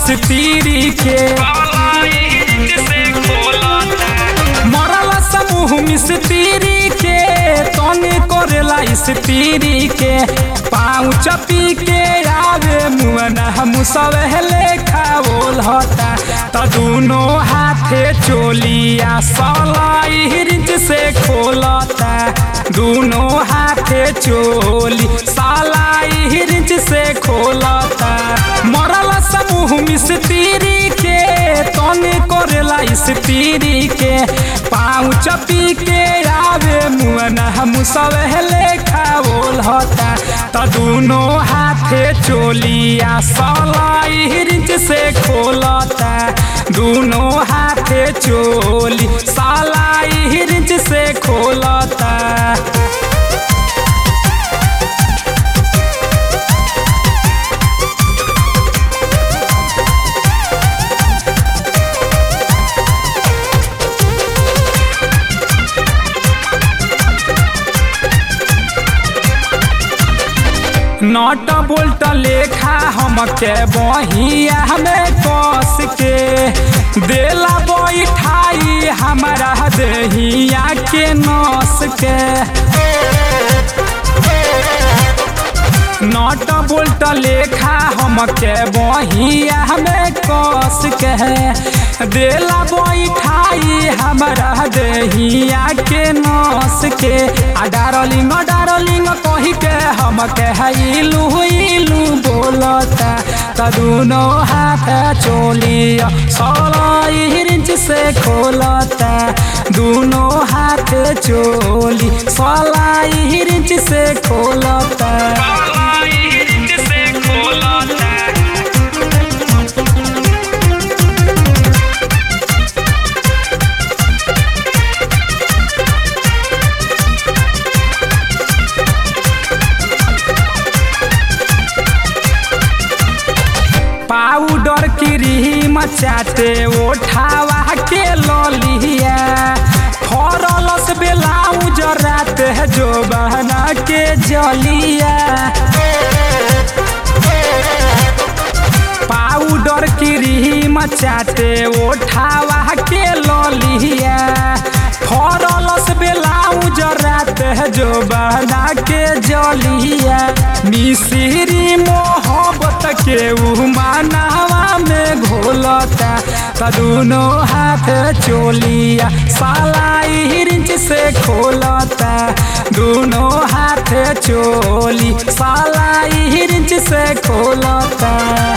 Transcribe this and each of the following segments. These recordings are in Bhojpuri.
स्त्री के मरल समूह मिस्त्री के तने करेला स्त्री के पाँव चपी के आवे मुअना हम सब लेखा बोल हता त दुनो हाथे चोलिया सलाई रिंच से खोलता दुनो हाथे चोली सलाई रिंच से खोलता मरल समूह मिस्त्री के तने करेला स्त्री के पाँव चपी के आवे मुअना हम सब लेखा बोल हता त दुनो हाथे चोलिया सलाई रिंच से खोलता दुनो हाथे चोली सलाई रिंच से खोलता नट बोल्ट लेखा हमके बहिया हमें कस के देला बैठाई हमारा दहिया के नस के नट बोल्ट लेखा हमके बहिया हमें कस के देला बैठाई हमारा दहिया के नस के आ डारलिंग डारलिंग कही के हमके इलू इलू बोलता त दुनो हाथ चोलिया सोलह इंच से खोलता दुनो हाथ चोली सोलह इंच से खोलता पाउडर क्रीम चाटे ओठावा के ललिया फरलस बेलाउज रात है जो बहना के जलिया पाउडर क्रीम चाटे ओठावा के ललिया फरलस बेलाउज रात है जो बहना के जलिया मिश्री मोहब्बत के उमानावा में घोलता त दुनो हाथ चोलिया सालाई रिंच से खोलता दुनो हाथ चोली सालाई रिंच से खोलता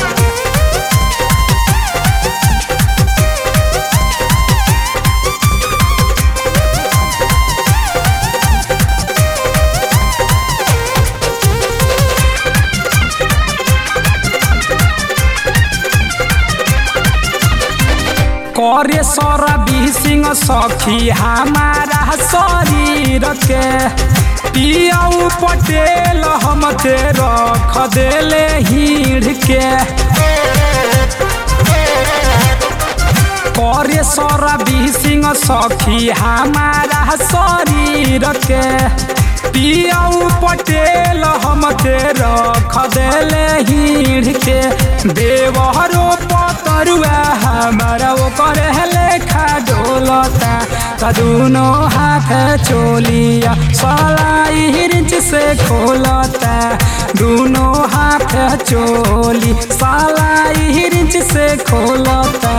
करे सरबी सिंह सखी हमारा शरीर के पियाऊ पटेल हम ते रख देले हीड़ के करे सरबी सिंह सखी हमारा शरीर के पियाऊ पटेल हम ते रख देले हीड़ के देवहरो पतरुआ हमारा वो करे लेखा डोलता त दुनो हाथ चोलिया सलाई रिंच से खोलता दुनो हाथ चोली सलाई रिंच से खोलता